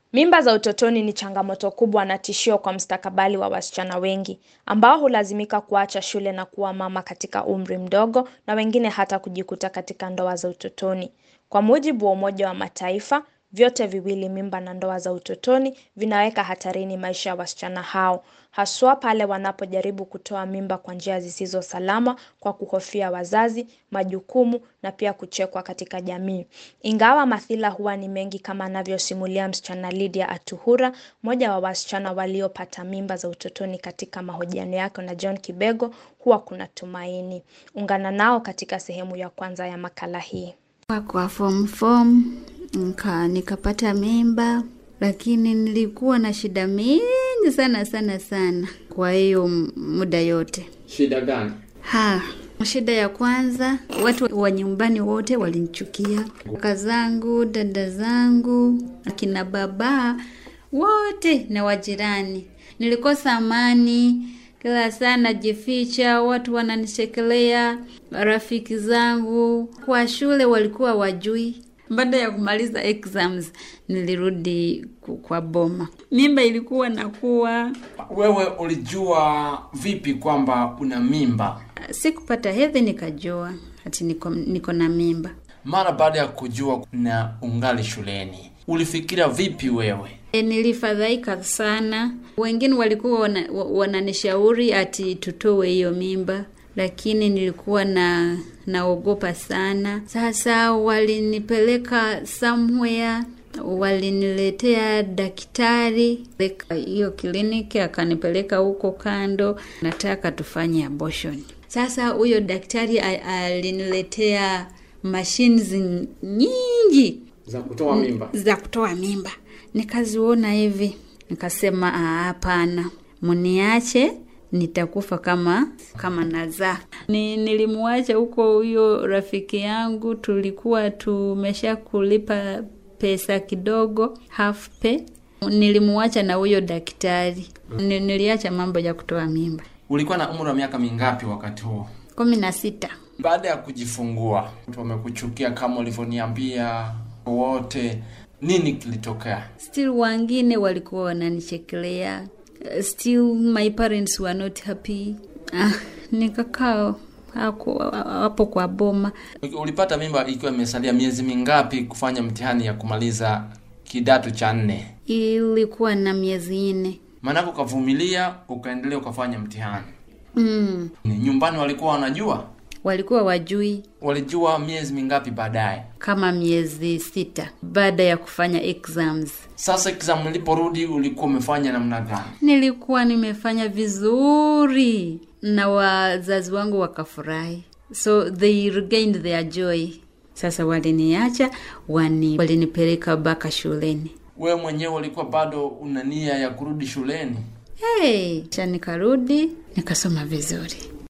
Mimba za utotoni ni changamoto kubwa na tishio kwa mustakabali wa wasichana wengi, ambao hulazimika kuacha shule na kuwa mama katika umri mdogo na wengine hata kujikuta katika ndoa za utotoni. Kwa mujibu wa Umoja wa Mataifa, vyote viwili mimba na ndoa za utotoni vinaweka hatarini maisha ya wasichana hao. Haswa pale wanapojaribu kutoa mimba kwa njia zisizo salama kwa kuhofia wazazi, majukumu na pia kuchekwa katika jamii. Ingawa madhila huwa ni mengi kama anavyosimulia msichana Lydia Atuhura, mmoja wa wasichana waliopata mimba za utotoni katika mahojiano yake na John Kibego, huwa kuna tumaini. Ungana nao katika sehemu ya kwanza ya makala hii. Kwa form form nika nikapata mimba, lakini nilikuwa na shida mingi sana sana sana kwa hiyo muda yote. Shida gani? Ha, shida ya kwanza, watu wa nyumbani wote walinichukia, kaka zangu, dada zangu, akina baba wote na wajirani. Nilikosa amani kila saa najificha, watu wananichekelea, rafiki zangu kwa shule walikuwa wajui. Baada ya kumaliza exams nilirudi kwa boma, mimba ilikuwa nakuwa. Wewe ulijua vipi kwamba una mimba? Sikupata hedhi nikajua ati niko, niko na mimba. Mara baada ya kujua na ungali shuleni, ulifikiria vipi wewe? E, nilifadhaika sana. Wengine walikuwa wana, wananishauri ati tutoe hiyo mimba, lakini nilikuwa na naogopa sana. Sasa walinipeleka somewhere, waliniletea daktari hiyo kliniki, akanipeleka huko kando, nataka tufanye abortion. Sasa huyo daktari aliniletea mashines nyingi za kutoa mimba, za kutoa mimba nikaziona hivi, nikasema hapana, muniache nitakufa kama kama nazaa. Ni, nilimwacha huko huyo rafiki yangu, tulikuwa tumesha kulipa pesa kidogo half pay. Nilimwacha na huyo daktari, niliacha mambo ya kutoa mimba. Ulikuwa na umri wa miaka mingapi wakati huo? kumi na sita. Baada ya kujifungua, wamekuchukia kama ulivyoniambia wote nini kilitokea? Still wengine walikuwa wananichekelea, still my parents were not happy. Ah, nikakaa hapo kwa boma. Ulipata mimba ikiwa imesalia miezi mingapi kufanya mtihani ya kumaliza kidato cha nne? Ilikuwa na miezi nne. Maanake ukavumilia, ukaendelea, ukafanya mtihani. Mm. Nyumbani walikuwa wanajua? Walikuwa wajui. Walijua miezi mingapi baadaye? Kama miezi sita baada ya kufanya exams. Sasa exam iliporudi, ulikuwa umefanya namna gani? Nilikuwa nimefanya vizuri na wazazi wangu wakafurahi, so they regained their joy. Sasa waliniacha wani, walinipeleka mpaka shuleni. Wewe mwenyewe ulikuwa bado una nia ya kurudi shuleni? Hey, cha nikarudi nikasoma vizuri.